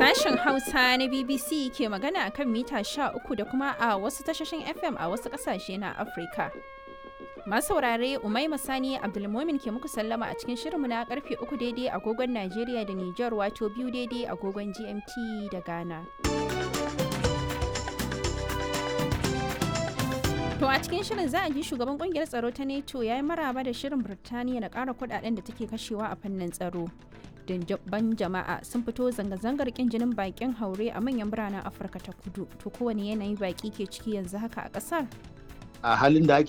Sashen Hausa na BBC ke magana a kan mita 13 da kuma a wasu tashoshin FM a wasu ƙasashe na Afirka. Masu saurare Umaima Sani Abdulmumin ke muku sallama a cikin shirinmu na karfe 3 daidai agogon Najeriya da Nijar wato biyu daidai agogon GMT da Ghana. To a cikin shirin za a ji shugaban kungiyar tsaro ta NATO ya yi maraba da shirin Birtaniya na ƙara kudaden da take kashewa a fannin tsaro. Dindabban jama'a sun fito zanga-zangar kin jinin bakin haure a manyan biranen Afirka ta kudu. To kowane yanayi baki ke ciki yanzu haka a ƙasar? a halin da ake